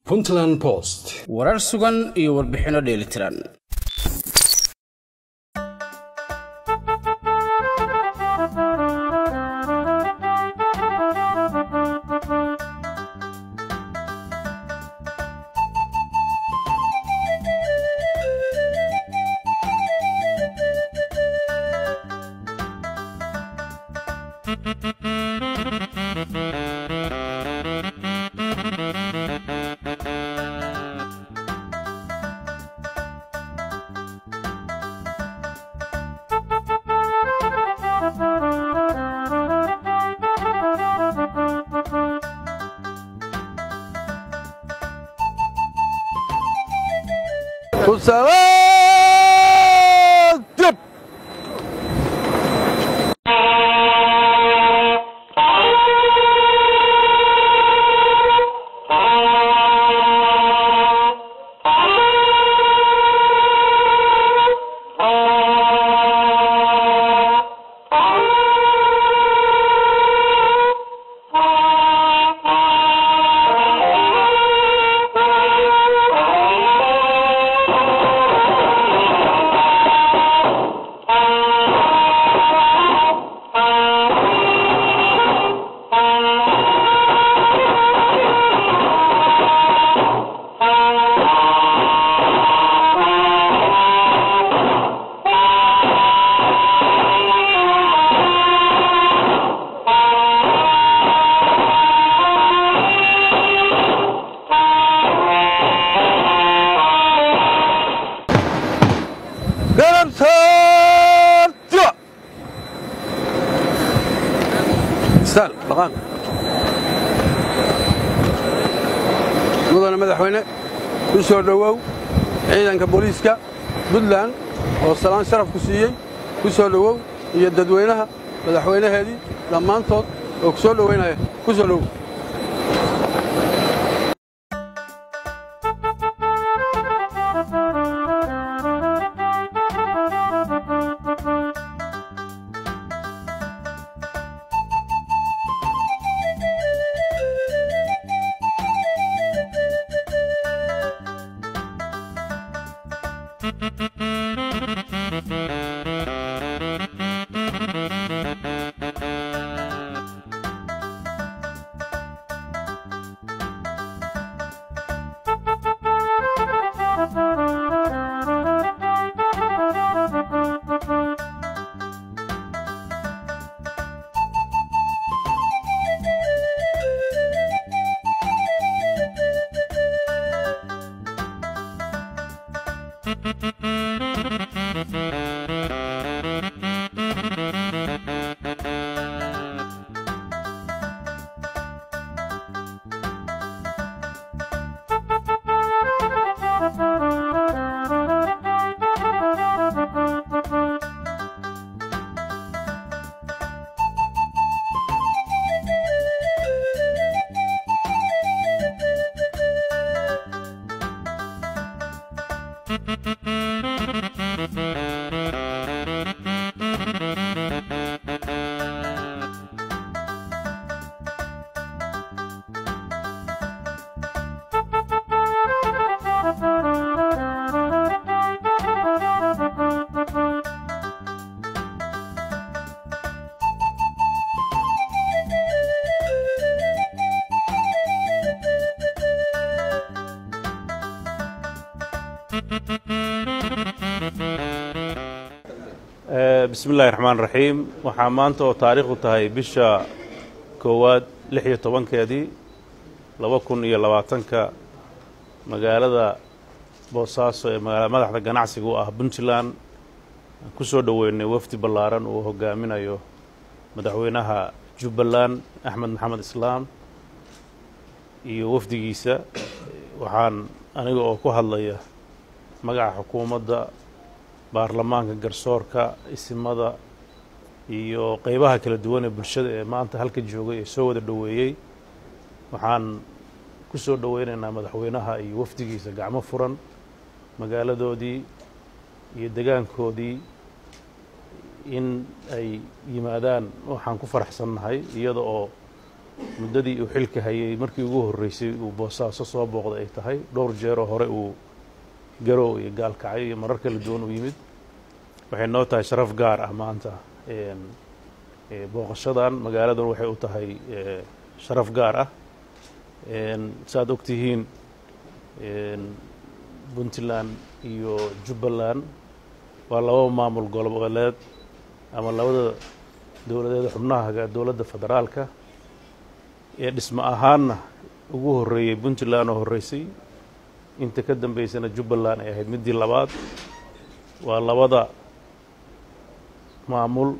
puntland post warar sugan iyo warbixinno dheelitiran Kusawaatib garabsaartiba istaal dhaqaan mudane madaxweyne ku soo dhowow ciidanka booliiska puntland oo salaan sharaf ku siiyey ku soo dhowow iyo dadweynaha madaxweynaheedii dhammaantood oo ku soo dhowaynaya ku soo dhowow bismi illaahi raxmaan raxiim waxaa maanta oo taariikhdu tahay bisha koowaad lix iyo tobankeedii laba kun iyo labaatanka magaalada boosaaso ee magaala madaxda ganacsiga u ah puntland aan ku soo dhoweynay wafdi ballaaran uu hogaaminayo madaxweynaha jubbaland axmed maxamed islaam iyo wafdigiisa waxaan aniga oo ku hadlaya magaca xukuumadda baarlamaanka garsoorka isimada iyo qeybaha kala duwan ee bulshada ee maanta halka joogay ee soo wada dhoweeyey waxaan ku soo dhoweynaynaa madaxweynaha iyo wafdigiisa gacmo furan magaaladoodii iyo degaankoodii in ay yimaadaan waxaan ku faraxsannahay iyada oo muddadii uu xilka hayay markii ugu horreysay uu boosaaso soo booqday ay tahay dhowr jeeroo hore uu garow iyo gaalkacyo iyo marar kala duwan u yimid waxay noo tahay sharaf gaar ah maanta booqashadan magaaladan waxay u tahay sharaf gaar ah saaad og tihiin puntland iyo jubbaland waa laba maamul goboleed ama labada dowladeeda xubnaha dowladda federaalka ee dhismo ahaanna ugu horreeyey puntland oo horreysay inta ka dambeysana jubbaland ay ahayd middii labaad waa labada maamul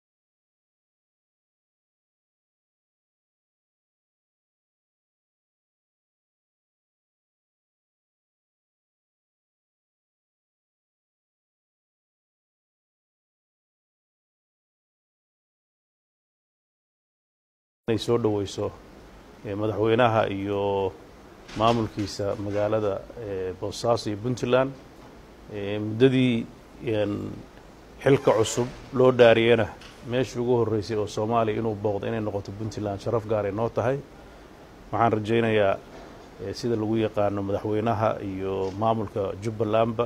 inay soo dhoweyso madaxweynaha iyo maamulkiisa magaalada boosaaso iyo puntland muddadii xilka cusub loo dhaariyena meeshii ugu horreysay oo soomaaliya inuu booqdo inay noqoto puntland sharaf gaaray noo tahay waxaan rajaynayaa sida lagu yaqaano madaxweynaha iyo maamulka jubbalandba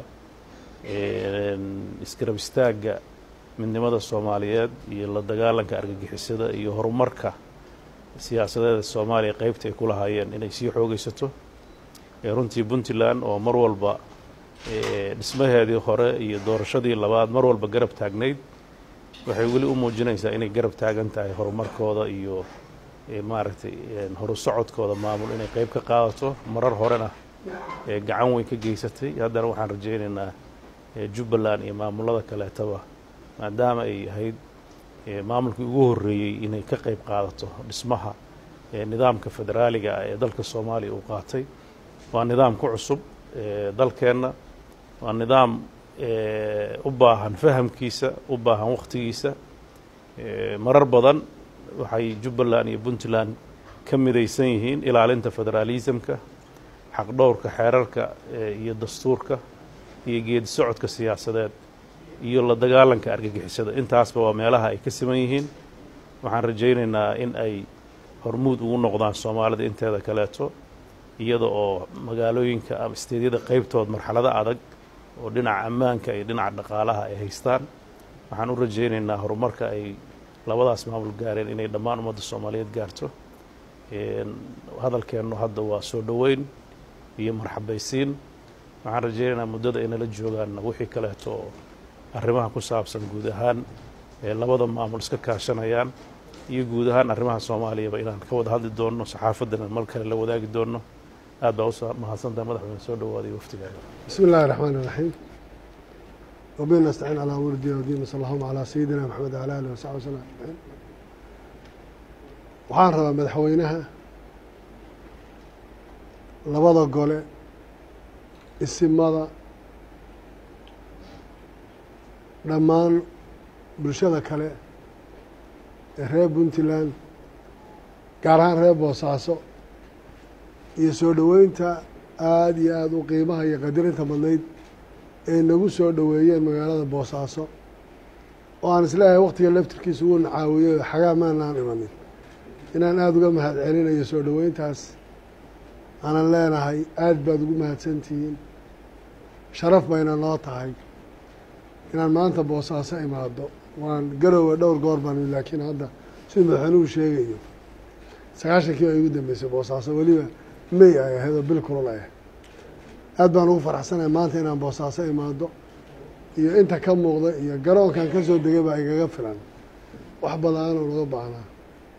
isgarab istaagga midnimada soomaaliyeed iyo la dagaalanka argagixisada iyo horumarka siyaasadeeda soomaaliya qaybta ay ku lahaayeen inay sii xoogaysato runtii puntland oo mar walba dhismaheedii hore iyo doorashadii labaad mar walba garab taagnayd waxay weli u muujinaysaa inay garab taagan tahay horumarkooda iyo maaragtay horu socodkooda maamul inay qayb ka qaadato marar horena gacan weyn ka geysatay haddana waxaan rajaynaynaa jubbaland iyo maamulada kaleetaba maadaama ay ahayd maamulkii ugu horreeyey inay ka qayb qaadato dhismaha nidaamka federaaliga ah ee dalka soomaaliya uu qaatay waa nidaam ku cusub dalkeenna waa nidaam u baahan fahamkiisa u baahan wakhtigiisa marar badan waxay jubbaland iyo puntland ka midaysan yihiin ilaalinta federaalisamka xaqdhowrka xeerarka iyo dastuurka iyo geedi socodka siyaasadeed iyo la dagaalanka argagixisada intaasba waa meelaha ay ka siman yihiin waxaan rajaynaynaa in ay hormuud ugu noqdaan soomaalida inteeda kaleeto iyada oo magaalooyinka ama isteedyada qaybtood marxalado adag oo dhinaca ammaanka iyo dhinaca dhaqaalaha ay haystaan waxaan u rajaynaynaa horumarka ay labadaas maamul gaareen inay dhammaan ummadda soomaaliyeed gaarto hadalkeennu hadda waa soo dhoweyn iyo marxabaysiin waxaan rajaynaynaa muddada ay nala joogaanna wixii kaleeto oo arrimaha ku saabsan guud ahaan labada maamul iska kaashanayaan iyo guud ahaan arrimaha soomaaliyaba inaan ka wada hadli doonno saxaafaddana mar kale la wadaagi doonno aad baa u mahadsantaha madaxweyne soo dhowaaday waftigaada بسم الله الرحمن الرحيم وبه نستعين على أمور الدين والدين صلى اللهم على سيدنا محمد وعلى آله وصحبه وسلم أجمعين waxaan rabaa madaxweynaha labada gole isimada dhammaan bulshada kale ee reer puntland gaar ahaan reer boosaaso iyo soo dhoweynta aada iyo aada u qiimaha iyo qadirinta badnayd ee nagu soo dhoweeyeen magaalada boosaaso oo aan isleeyahay waktiga laftirkiisa uu nacaawiyey oo xagaa maanaan imanin inaan aada uga mahad celinayo soo dhoweyntaas aanan leenahay aada baad ugu mahadsantihiin sharaf bayna noo tahay inaan maanta boosaaso imaado waan garowe dhowr goor baan laakiin hadda sida madaxweynuhu sheegayo sagaashankii baa igu dambeysay boosaaso weliba may ay ahayd oo bil kulul ay ahayd aad baan ugu faraxsanahay maanta inaan boosaaso imaado iyo inta ka muuqda iyo garoonkan ka soo degay baa igaga filan wax badan oo laga baahnaa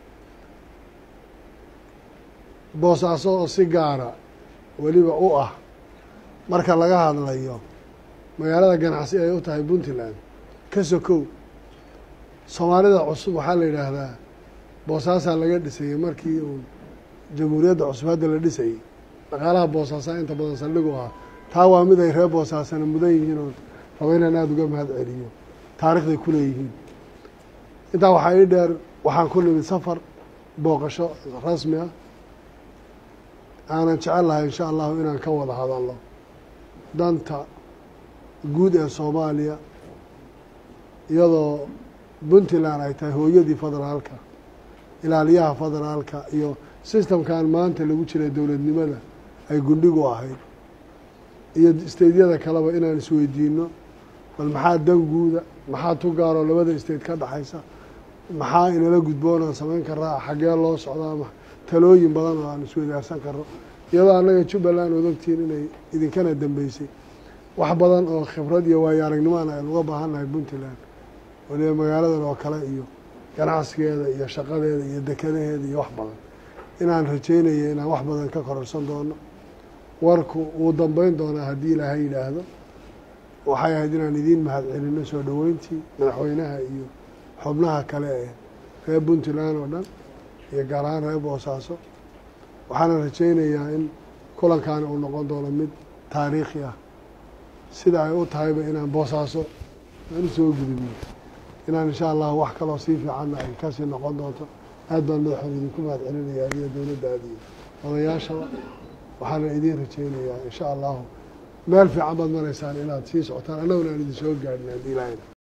boosaaso oo si gaara weliba u ah marka laga hadlayo magaalada ganacsi ay u tahay puntland ka sokow soomaalida cusub waxaa la yidhaahdaa boosaasaa laga dhisayey markii uu jamhuuriyadda cusub hadda la dhisayey dhaqaalaha boosaasaa inta badan saldhigu ahaa taa waa mid ay reer boosaasana mudan yihiin oo rabo inaan aada uga mahad celiyo taarikhday ku leeyihiin intaa waxaa ii dheer waxaan ku nimid safar booqasho rasmi ah aanan jecel lahay insha allahu inaan ka wada hadalno danta guud ee soomaaliya iyadoo puntland ay tahay hooyadii federaalka ilaaliyaha federaalka iyo sistamkan maanta lagu jiray dowladnimada ay gundhigu ahayd iyo isteydyada kaleba inaan isweydiino bal maxaa danguuda maxaa tu gaaroo labada isteyd ka dhexaysa maxaa inala gudboonaan samayn karaa xaggee loo socdaa talooyin badan oo aan isweydaarsan karno iyadoo annaga jubbaland ood ogtihiin inay idinkana dambeysay wax badan oo khibrad iyo waayo aragnimoana aynu uga baahannahay puntland waliba magaaladan oo kale iyo ganacsigeeda iyo shaqadeeda iyo dekadaheeda iyo wax badan inaan rajeynaya inaan wax badan ka kororsan doono warku wuu dambeyn doonaa haddii ilaahay yidhaahdo waxay ahayd inaan idiin mahadcelino soo dhoweyntii madaxweynaha iyo xubnaha kale ee reer puntland oo dhan iyo gaar ahaan reer boosaaso waxaana rajeynayaa in kulankaani uu noqon doono mid taariikhi ah sida ay u tahayba inaan boosaaso aan u soo gudubno inaan insha allahu wax kaloo sii fiicanna ay kasii noqon doonto aad baan madaxoon idinku mahad celinaya adiyo dowladdaada iyo odayaashaba waxaana idiin rajeynayaa insha allahu meel fiican baad maraysaan inaad sii socotaan annaguna aan idin soo gaadhin haddii ilaahayna